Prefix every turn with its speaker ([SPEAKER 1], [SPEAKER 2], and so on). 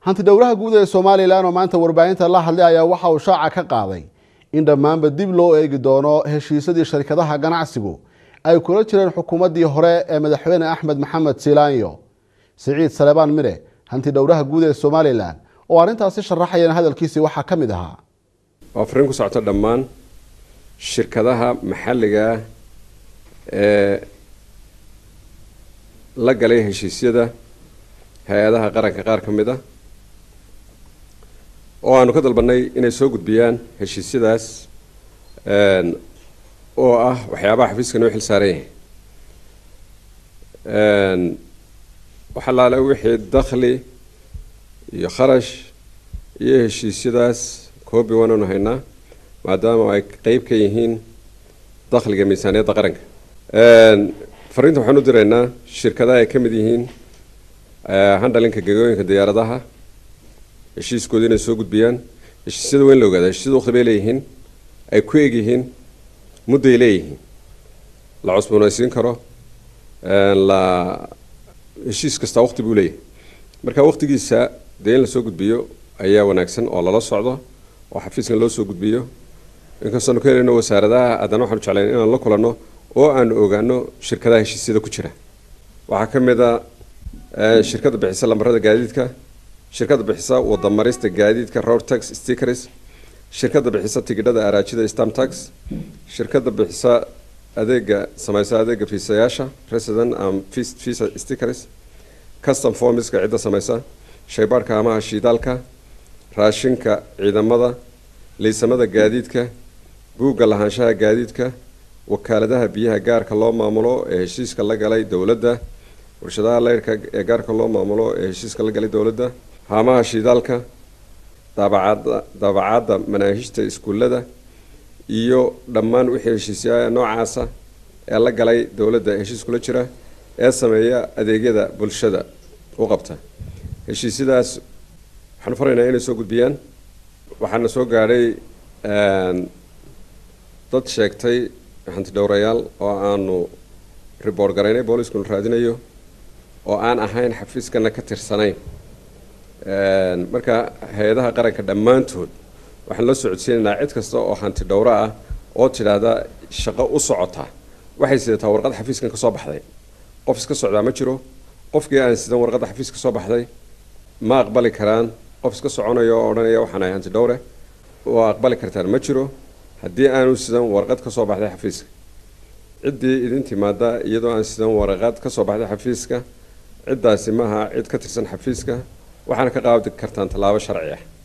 [SPEAKER 1] hanti dhowraha guud ee somalilan oo maanta warbaahinta la hadlay ayaa waxa uu shaaca ka qaaday in dhammaanba dib loo eegi doono heshiisyadii sharikadaha ganacsigu ay kula jireen xukuumaddii hore ee madaxweyne axmed maxamed silaanyo siciid salebaan mire hanti dhowraha guud ee somalilan oo arrintaasi sharaxayana hadalkiisii waxaa ka mid ahaa
[SPEAKER 2] waa fariin ku socota dhammaan shirkadaha maxalliga ah ee la galay heshiisyada hay-adaha qaranka qaar ka mid a oo aanu ka dalbanay inay soo gudbiyaan heshiisyadaas oo ah waxyaabaha xafiiska noo xil saaran yahay wax allaale wixii dakhli iyo kharash iyo heshiisyadaas koobi waananu haynaa maadaama ay qeyb ka yihiin dakhliga miisaaniyadda qaranka fariinta waxaan u diraynaa shirkadaha ay ka mid yihiin handhalinka gegooyinka diyaaradaha heshiiskooda inay soo gudbiyaan heshiisyada waa in la ogaada heshiisyada waqti bay leeyihiin ay ku eg yihiin mudday leeyihiin la cusboonaysiin karo la heshiis kasta waqti buu leeyahay marka waqtigiisa dee in lasoo gudbiyo ayaa wanaagsan oo lala socdo oo xafiiskan loo soo gudbiyo inkastoonu ka helayno wasaaradaha haddana waxaanu jeclayn inaan la kulanno oo aanu ogaano shirkadaha heshiisyada ku jira waxaa ka mid a shirkadda bixisa lambarada gaadiidka shirkadda bixisa wadamarista gaadiidka road tax stickers shirkadda bixisa tigidhada araajida stam tax shirkadda bixisa adeega samaysa adeega fiisayaasha resident and visa stickers custom formiska cidda samaysa shaybaarhka amaha shiidaalka raashinka ciidamada liisamada gaadiidka buugga lahaanshaha gaadiidka wakaaladaha biyaha gaarka loo maamulo ee heshiiska la galay dowladda warshadaha leyrka ee gaarka loo maamulo ee heshiiska la galay dowladda haamaha shiidaalka daabacada daabacaadda manaahijta iskuullada iyo dhammaan wixii heshiisyaha noocaasa ee la galay dowladda heshiis kula jira ee sameeya adeegyada bulshada u qabta heshiisyadaas waxaanu faraynaa inay soo gudbiyaan waxaana soo gaadhay dad sheegtay hanti dhowrayaal oo aanu riboort garaynay booliskuna raadinayo oo aan ahayn xafiiskana ka tirsanayn marka hay-adaha qaranka dhammaantood waxaan la socodsiinaynaa cid kasta oo hanti dhowro ah oo tidhaahda shaqo u socota waxay sidataa warqad xafiiskan ka soo baxday qof iska socdaa ma jiro qofkii aan sidan warqadda xafiis ka soo baxday ma aqbali karaan qof iska soconaya oo odhanaya waxaan ahay hanti dhowre waa aqbali kartaan ma jiro haddii aanu sidan warqad ka soo baxday xafiiska ciddii idin timaada iyadoo aan sidan warqad ka soo baxday xafiiska ciddaasi maaha cid ka tirsan xafiiska waxaana ka qaadi kartaan tallaabo sharci ah